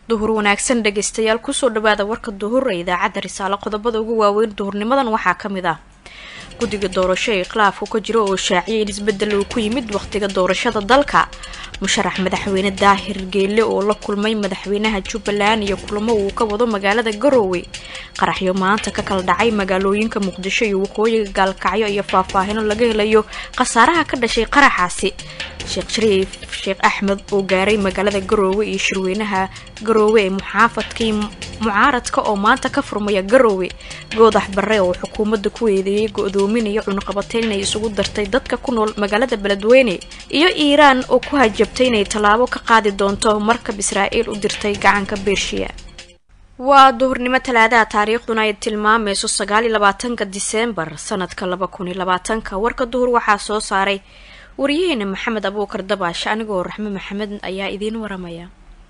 duhur wanaagsan dhegaystayaal kusoo dhawaada warka duhur ee idaacadda risaalo qodobada ugu waaweyn duhurnimadan waxaa ka mid ah guddiga doorasho ee khilaafku ka jiro oo shaaciyay in isbedel uu ku yimid wakhtiga doorashada dalka musharax madaxweyne daahir geelle oo la kulmay madaxweynaha jubbaland iyo kulamo uu ka wado magaalada garoowe qaraxyo maanta ka kala dhacay magaalooyinka muqdisho iyo waqooyiga gaalkacyo iyo faahfaahino laga helayo khasaaraha ka dhashay qaraxaasi sheekh shariif sheekh axmed oo gaaray magaalada garoowe iyo shirweynaha garoowe ee muxaafadkii mucaaradka oo maanta ka furmaya garoowe goodax barre oo xukuumadda ku eedeeyay go-doominaya cunuqabateyn inay isugu dartay dadka ku nool magaalada beledweyne iyo iiraan oo ku hajabtay inay tallaabo ka qaadi doonto markab israa'iil u dirtay gacanka bershiya waa duhurnimo talaadaha taariikhduna ay tilmaamayso sagaal iyo labaatanka diseembar sanadka laba kun iyo labaatanka warka duhur waxaa soo saaray wariyaheena maxamed abuukar dabaash anigoo raxme maxamed ayaa idiin waramaya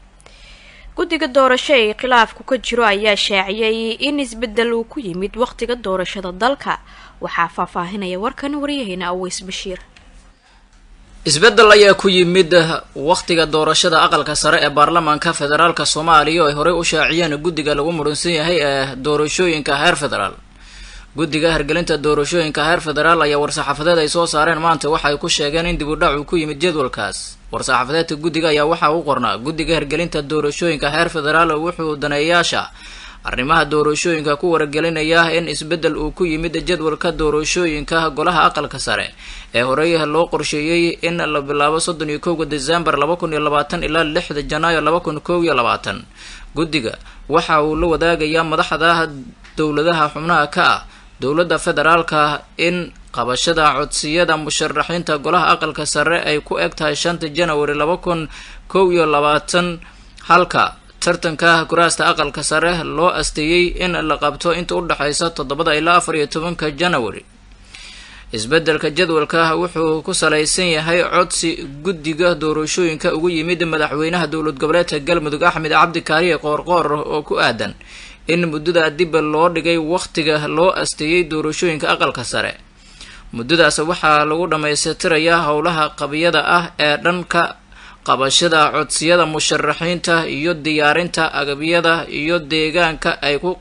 guddiga doorasho ee khilaafku ka jiro ayaa shaaciyay in isbedel uu ku yimid wakhtiga doorashada dalka waxaa faahfaahinaya warkan wariyaheena aweys bashiir isbeddel ayaa ku yimid wakhtiga doorashada aqalka sare ee baarlamaanka federaalka soomaaliya oo ay horey u shaaciyeen guddiga lagu muransan yahay ee doorashooyinka heer federaal guddiga hirgelinta doorashooyinka heer federaal ayaa war-saxaafadeed ay soo saareen maanta waxa ay ku sheegeen in dib u dhac uu ku yimid jadwalkaas war-saxaafadeedka guddiga ayaa waxaa u qornaa guddiga hirgelinta doorashooyinka heer federaal wuxuu daneeyaasha arrimaha doorashooyinka ku wargelinaya in isbeddel uu ku yimid jadwalka doorashooyinka golaha aqalka sare ee horey loo qorsheeyey in la bilaabo soddon iyo kowga desembar laba kun iyo labaatan ilaa lixda janaayo laba kun kow iyo labaatan guddiga waxa uu la wadaagayaa madaxda dowladaha xubnaha ka ah dowladda federaalka in qabashada codsiyada musharaxiinta golaha aqalka sare ay ku eg tahay shanta janawari laba kun kow iyo labaatan halka tartanka kuraasta aqalka sare loo asteeyey in la qabto inta u dhexaysa toddobada ilaa afar iyo tobanka janawari isbeddelka jadwalka wuxuu ku salaysan yahay codsi guddiga doorashooyinka ugu yimid madaxweynaha dowlad goboleedka galmudug axmed cabdi kaariye qoorqoor oo ku aadan in muddada dib loo dhigay wakhtiga loo asteeyey doorashooyinka aqalka sare muddadaas waxaa lagu dhammaystirayaa howlaha qabiyada ah ee dhanka qabashada codsiyada musharaxiinta iyo diyaarinta agabyada iyo deegaanka ay ku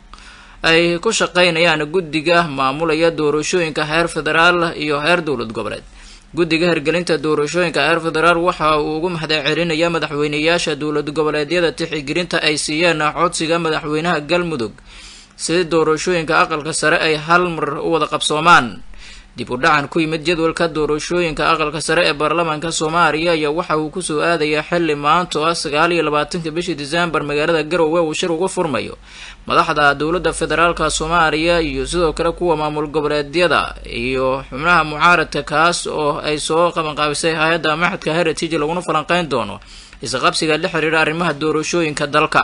ay ku shaqeynayaan guddiga maamulaya doorashooyinka heer federaal iyo heer dowlad goboleed guddiga hirgelinta doorashooyinka heer federaal waxa uu ugu mahadcelinayaa madaxweyneyaasha dowlad goboleedyada tixigelinta ay siiyeen codsiga madaxweynaha galmudug si doorashooyinka aqalka sare ay hal mar u wada qabsoomaan dib u dhacan ku yimid jadwalka doorashooyinka aqalka sare ee baarlamaanka soomaaliya ayaa waxa uu kusoo aadayaa xilli maanta oo ah sagaal iyo labaatanka bishii desembar magaalada garowe uu shir uga furmayo madaxda dowladda federaalka soomaaliya iyo sidoo kale kuwa maamul goboleedyada iyo xubnaha mucaaradka kaas oo ay soo qabanqaabisay hay-adda maxadka heritage laguna falanqeyn doono isqabsiga la xiriira arrimaha doorashooyinka dalka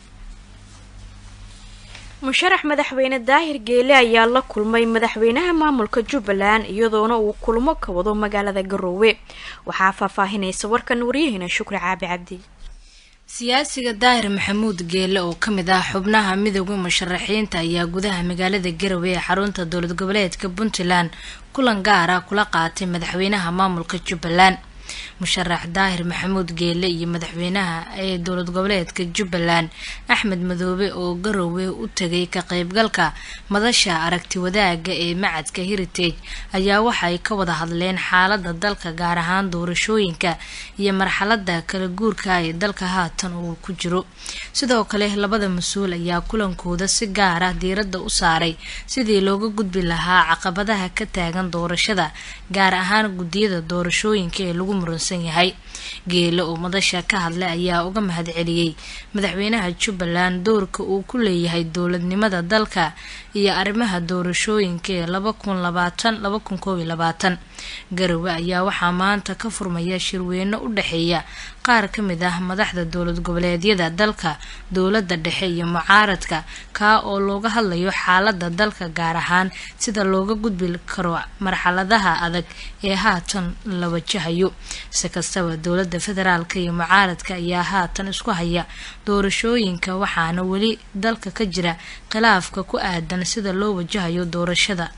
musharax madaxweyne daahir geele ayaa la kulmay madaxweynaha maamulka jubbaland iyadoona uu kulmo ka wado magaalada garoowe waxaa faahfaahinaysa warkan waryaheena shukri caabi cabdi siyaasiga daahir maxamuud geele oo ka mid ah xubnaha midooda musharaxiinta ayaa gudaha magaalada garowe ee xarunta dowlad goboleedka puntland kulan gaar ah kula qaatay madaxweynaha maamulka jubbaland musharax daahir maxamuud geele iyo madaxweynaha ee dowlad goboleedka jubbaland axmed madoobe oo garoowe u tagay ka qeybgalka madasha aragti wadaaga ee macadka heritage ayaa waxay ka wada hadleen xaalada dalka gaar ahaan doorashooyinka iyo marxalada kala guurka ee dalka haatan uu ku jiro sidoo kale labada mas-uul ayaa kulankooda si gaar ah diiradda u saaray sidii looga gudbi lahaa caqabadaha ka taagan doorashada gaar ahaan guddiyada doorashooyinka ee lagu muransan yahay geele oo madasha ka hadlay ayaa uga mahad celiyey madaxweynaha jubbaland doorka uu ku leeyahay dowladnimada dalka iyo arrimaha doorashooyinka ee laba kun labaatan laba kun koob iyo labaatan garowe ayaa waxaa maanta ka furmaya shirweyno u dhexeeya qaar ka mid ah madaxda dowlad goboleedyada dalka dowladda dhexe iyo mucaaradka kaa oo looga hadlayo xaalada dalka gaar ahaan sida looga gudbi karo marxaladaha adag ee haatan la wajahayo si kastaba dowladda federaalka iyo mucaaradka ayaa haatan isku haya doorashooyinka waxaana weli dalka ka jira khilaafka ku aadan sida loo wajahayo doorashada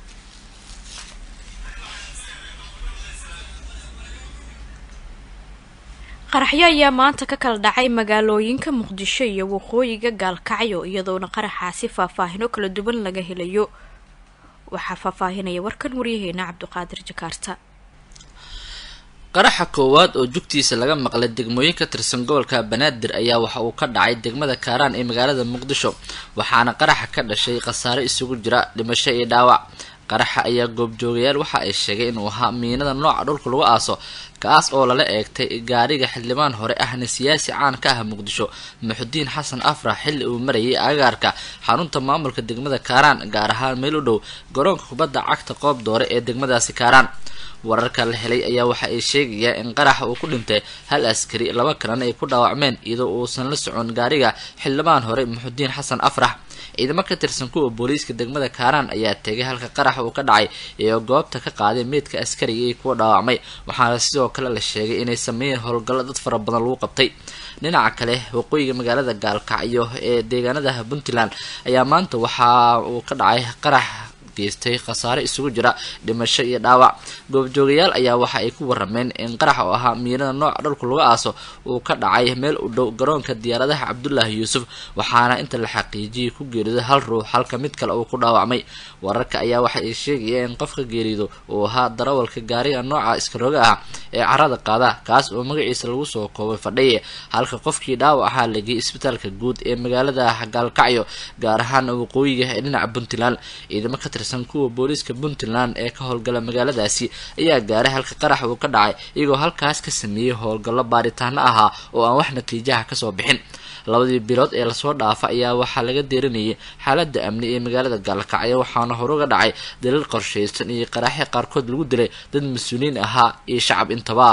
qaraxyo ayaa maanta ka kala dhacay magaalooyinka muqdisho iyo waqooyiga gaalkacyo iyadoona qaraxaasi faahfaahino kala duwan laga helayo waxaa faahfaahinaya warkan waryaheena cabdiqaadir jakaarta qaraxa koowaad oo jugtiisa laga maqlay degmooyin ka tirsan gobolka banaadir ayaa waxa uu ka dhacay degmada kaaraan ee magaalada muqdisho waxaana qaraxa ka dhashay khasaare isugu jira dhimasho iyo dhaawac qaraxa ayaa goobjoogayaal waxa ay sheegay inuu ahaa miinada nooca dhulka lagu aaso kaas oo lala eegtay gaariga xildhibaan hore ahna siyaasi caan ka ah muqdisho muxudiin xasan afrax xilli uu marayay agaarka xarunta maamulka degmada kaaraan gaar ahaan meel u dhow garoonka kubadda cagta qoob doore ee degmadaasi kaaraan wararka la helay ayaa waxa ay sheegayaan in qaraxa uu ku dhintay hal askari laba kalena ay ku dhaawacmeen iyadoo uusan la socon gaariga xildhibaan hore muxudiin xasan afrax ciidamo ka tirsan kuwa booliiska degmada kaaraan ayaa tegay halka qaraxa uu ka dhacay iyo goobta ka qaaday meydka askariga iyo kuwa dhaawacmay waxaana sidoo kale la sheegay inay sameeyeen howlgallo dad fara badan lagu qabtay dhinaca kale waqooyiga magaalada gaalkacyo ee deegaanada puntland ayaa maanta waxa uu ka dhacay qarax geystay khasaare isugu jira dhimasho iyo dhaawac goobjoogayaal ayaa waxa ay ku warameen in qarax oo ahaa miinada nooca dhulka lagu aaso uu ka dhacay meel u dhow garoonka diyaaradaha cabdulaahi yuusuf waxaana inta la xaqiijiyay ku geeriday hal ruux halka mid kale uu ku dhaawacmay wararka ayaa waxa ay sheegayeen in qofka geerido uu ahaa darawalka gaariga nooca iskaroga ah ee carada qaada kaas oo magaciisa lagu soo koobay fadhiye halka qofkii dhaawac ahaa lagay isbitaalka guud ee magaalada gaalkacyo gaar ahaan waqooyiga ee dhinaca puntland ciidamo ka tirsan kuwa booliiska puntland ee ka howlgala magaaladaasi ayaa gaaray halka qarax uu ka dhacay iyagoo halkaas ka sameeyey howlgallo baaritaano ahaa oo aan wax natiijaha kasoo bixin labadii bilood ee lasoo dhaafa ayaa waxaa laga deerinayay xaalada amni ee magaalada gaalkacyo waxaana horuga dhacay dalil qorshaysan iyo qaraxyo qaarkood lagu dilay dad mas-uuliyiin ahaa iyo shacab intaba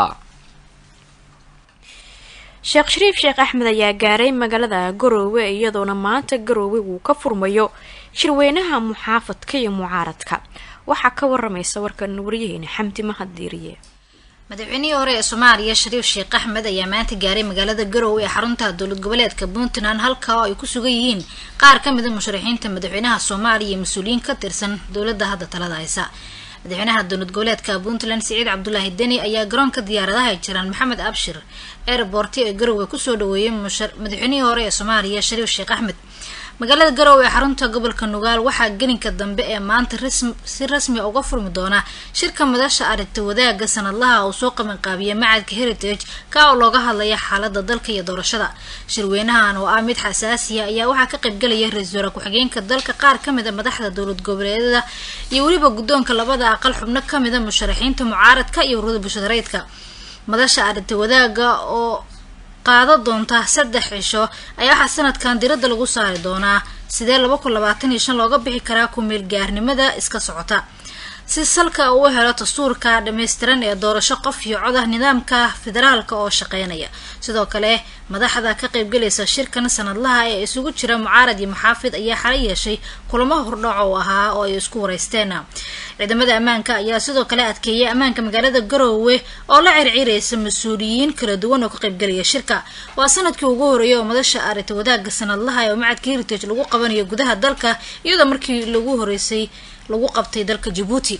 sheekh shariif sheekh axmed ayaa gaaray magaalada garoowe iyadoona maanta garoowe uu ka furmayo shirweynaha muxaafadka iyo mucaaradka waxaa ka waramaysa warkan waryaheena xamdi mahaddiiriye madaxweynihii hore ee soomaaliya shariif sheekh axmed ayaa maanta gaaray magaalada garowe ee xarunta dowlad goboleedka puntland halka oo ay ku sugan yihiin qaar ka mida musharaxiinta madaxweynaha soomaaliya iyo mas-uuliyiin ka tirsan dowladda hadda talada haysa madaxweynaha dowlad goboleedka puntland siciid cabdulaahi deni ayaa garoonka diyaaradaha ay jiraan maxamed abshir airborti ee garowe kusoo dhaweeyay madaxweynihii hore ee soomaaliya shariif sheekh axmed magaalada garowe ee xarunta gobolka nugaal waxaa gelinka dambe ee maanta si rasmi uga furmi doona shirka madasha aragti wadaagga sanadlaha uu soo qabanqaabiya macadka heritage ka oo looga hadlaya xaalada dalka iyo doorashada shirweynahan oo ah mid xasaasiya ayaa waxaa ka qaybgalaya ra-iisul wasaare ku-xigeenka dalka qaar kamid a madaxda dowlad goboleedyada iyo weliba guddoonka labada aqal xubno kamid a musharaxiinta mucaaradka iyo ururada bulshada rayidka madasha aragti wadaagga oo qaado doonta saddex cisho ayaa waxaa sanadkan diradda lagu saari doonaa sidee laba kun labaatan iyo shan looga bixi karaa ku-meel gaarnimada iska socota si salka uu helo dastuurka dhammaystiran ee doorasho qof iyo cod ah nidaamka federaalka oo shaqeynaya sidoo kale madaxda ka qaybgalaysa shirkan sanadlaha ee isugu jira mucaarad iyo muxaafid ayaa xala yeeshay kulamo hordhac oo ahaa oo ay isku wareysteen ciidamada ammaanka ayaa sidoo kale adkeeyay ammaanka magaalada garoowe oo la circiraysa mas-uuliyiin kala duwan oo ka qaybgalaya shirka waa sanadkii ugu horeeyay oo madasha aragti wadaagga sanadlaha ee macadka heritage lagu qabanayo gudaha dalka iyadoo markii lagu horeysay lagu qabtay dalka jabuuti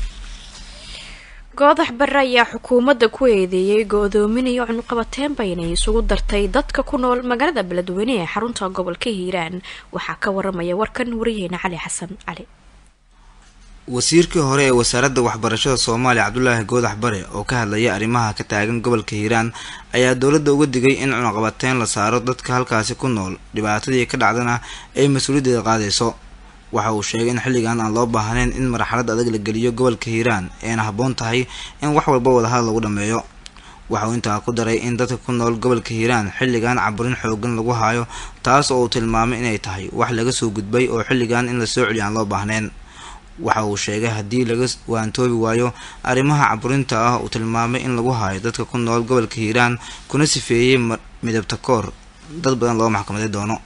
goodax bare ayaa xukuumadda ku eedeeyay go-doominayo cunuqabateenba inay isugu dartay dadka ku nool magaalada beledweyne ee xarunta gobolka hiiraan waxaa ka waramaya warkan wariyaheena cali xasan cali wasiirkii hore ee wasaaradda waxbarashada soomaaliya cabdulaahi goodax bare oo ka hadlaya arrimaha ka taagan gobolka hiiraan ayaa dowladda uga digay in cunuqabateyn la saaro dadka halkaasi ku nool dhibaatadii ka dhacdana ay mas-uuliyaddeeda qaadayso waxa uu sheegay in xilligan aan loo baahnayn in marxalad adag la geliyo gobolka hiiraan eena habboon tahay in wax walba wadahadal lagu dhammeeyo waxa uu intaa ku daray in dadka ku nool gobolka hiiraan xilligan caburin xoogan lagu hayo taas oo uu tilmaamay inay tahay wax laga soo gudbay oo xilligan in la soo celiyo aan loo baahnayn waxa uu sheegay haddii laga waantoobi waayo arrimaha caburinta ah uu tilmaamay in lagu hayo dadka ku nool gobolka hiiraan kuna sifeeyey midabta koor dad badan loo maxkamaday doono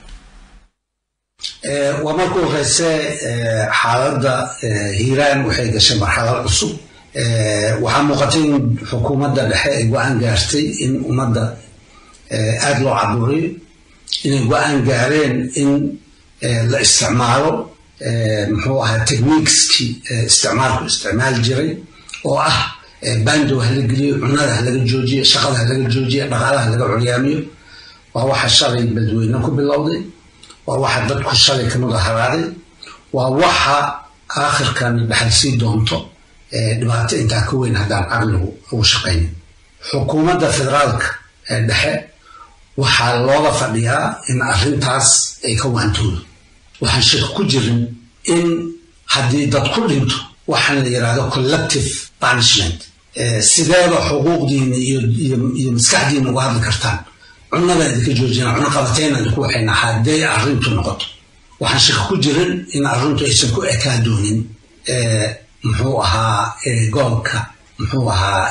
waa marka horeyse xaaladda hiiraan waxay gashay marxalad cusub waxaa muuqatay in xukuumadda dhexe ay go-aan gaartay in ummadda aada loo caburiyo inay go-aan gaareen in la isticmaalo muxuu ahaa techniqueskii isticmaalku isticmaal jiray oo ah bando hala geliyo cunada halaga joojiyo shaqada halaga joojiyo dhaqaalaha halaga curyaamiyo waa waxa shalay badweyne ku bilowday waa waxa dadku shalay ka mudaharaaday waa waxa aakhirkan dhaxalsii doonto dhibaato intaa ka weyn haddaan caqligu ugu shaqaynin xukuumadda federaalka ee dhexe waxaa looga fadhiyaa in arrintaas ay ka waantoodo waxaan shaki ku jirin in haddii dad ku dhinto waxaan la yidhahdo collective punishment sideeba xuquuqdiina iyo maskaxdiina uga hadli kartaan cunada idinka joojina cuno qabatayna idinku waxayna hadday arrintu noqoto waxaan shaki ku jirin in arrintu aysan ku ekaa doonin muxuu ahaa gobolka muxuu ahaa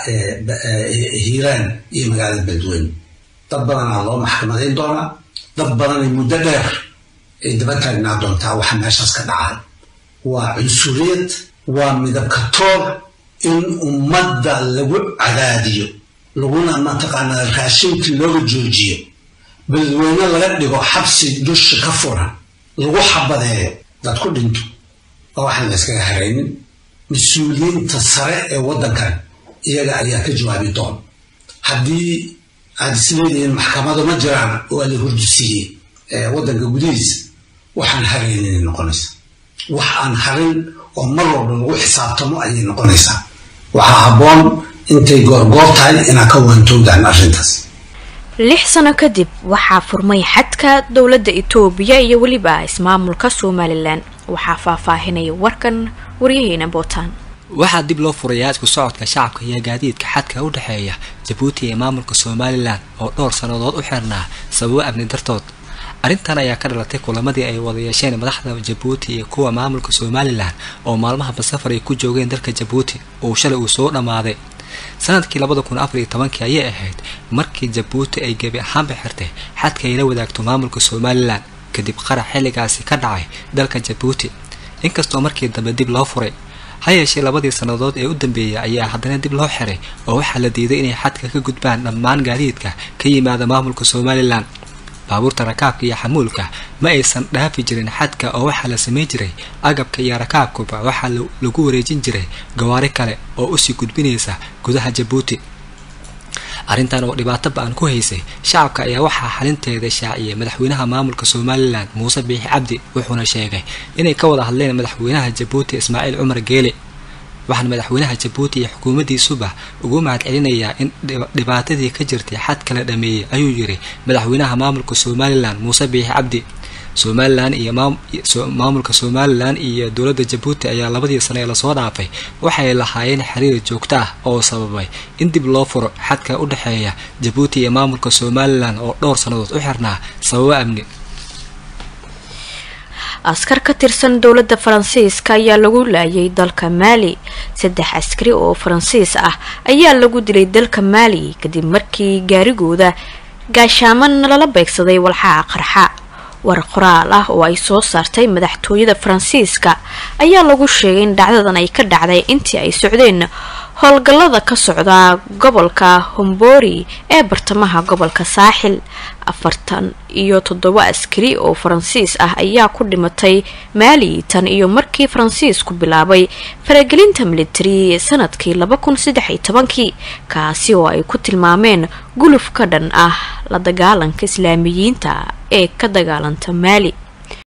hiiraan iyo magaalada beledweyne dad badanaa loo maxkamadayn doonaa dad badanay muddo dheer ay daba taagnaa doontaa waxa meeshaas ka dhacay waa cunsuriyad waa midabka toor in ummadda lagu cadaadiyo laguna mataqaanaa raashinkii looga joojiyo beledweyne laga dhigo xabsi dusha ka furan lagu xabadeeyo dad ku dhinto waa waxaan la yskaga haraynin mas-uuliyiinta sare ee waddankan iyaga ayaa ka jawaabi doon haddii aad isleedihiin maxkamado ma jiraan oo la hurdisiiyey waddanka gudihiisa waxaan haraynin noqonaysa wax aan harin oo mar walba lagu xisaabtamo ayay noqonaysaa waxaa habboon intay goorgoor tahay inaad ka waantowdaan arrintaas lix sano kadib waxaa furmay xadka dowladda itoobiya iyo weliba ismaamulka somalilan waxaa faahfaahinaya warkan waryaheena bootaan waxaa dib loo furayaa isku socodka shacabka iyo gaadiidka xadka u dhexeeya jabuuti iyo maamulka somalilan oo dhowr sannadood u xirnaa sababo amni dartood arrintan ayaa ka dhalatay kulamadii ay wada yeesheen madaxda jabuuti iyo kuwa maamulka somalilan oo maalmahaba safar ay ku joogeen dalka jabuuti uu shalay uu soo dhammaaday sanadkii labada kun afar iyo tobankii ayay ahayd markii jabuuti ay gebi ahaanba xirtay xadka ay la wadaagto maamulka somalilan kadib qarax xilligaasi ka dhacay dalka jabuuti inkastoo markii dambe dib loo furay ha yeeshee labadii sannadood ee u dambeeyay ayaa haddana dib loo xiray oo waxaa la diiday inay xadka ka gudbaan dhammaan gaadiidka ka yimaada maamulka somalilan baabuurta rakaabka iyo xamuulka ma aysan dhaafi jirin xadka oo waxaa la samayn jiray agabka iyo rakaabkuba waxaa lagu wareejin jiray gawaari kale oo usii gudbinaysa gudaha jabuuti arrintan oo dhibaato ba-an ku haysay shacabka ayaa waxaa xalinteeda shaaciyay madaxweynaha maamulka somalilan muuse biixi cabdi wuxuuna sheegay inay ka wada hadleen madaxweynaha jabuuti ismaaciil cumar geele waxaana madaxweynaha jabuuti iyo xukuumaddiisuba ugu mahad celinayaa in dhibaatadii ka jirtay xad kala dhameeyey ayuu yiri madaxweynaha maamulka somalilan muuse biixi cabdi somalilan iyo maamulka somalilan iyo dowladda jabuuti ayaa labadii sano ee lasoo dhaafay waxay lahaayeen xiriir joogto ah oo sababay in dib loo furo xadka u dhexeeya jabuuti iyo maamulka somalilan oo dhowr sannadood u xirnaa sababo amni askar ka tirsan dowladda faransiiska ayaa lagu laayay dalka maali saddex askari oo faransiis ah ayaa lagu dilay dalka maali kadib markii gaarigooda gaashaaman lala beegsaday walxaha qarxa war qoraal ah oo ay soo saartay madaxtooyada faransiiska ayaa lagu sheegay in dhacdadan ay ka dhacday intii ay socdeen howlgallada ka socda gobolka hombori ee bartamaha gobolka saaxil afartan iyo toddoba askari oo faransiis ah ayaa ku dhimatay maali tan iyo markii faransiisku bilaabay faragelinta militari ee sanadkii laba kun saddex iyo tobankii kaasi oo ay ku tilmaameen guluf ka dhan ah la dagaalanka islaamiyiinta ee ka dagaalanta maali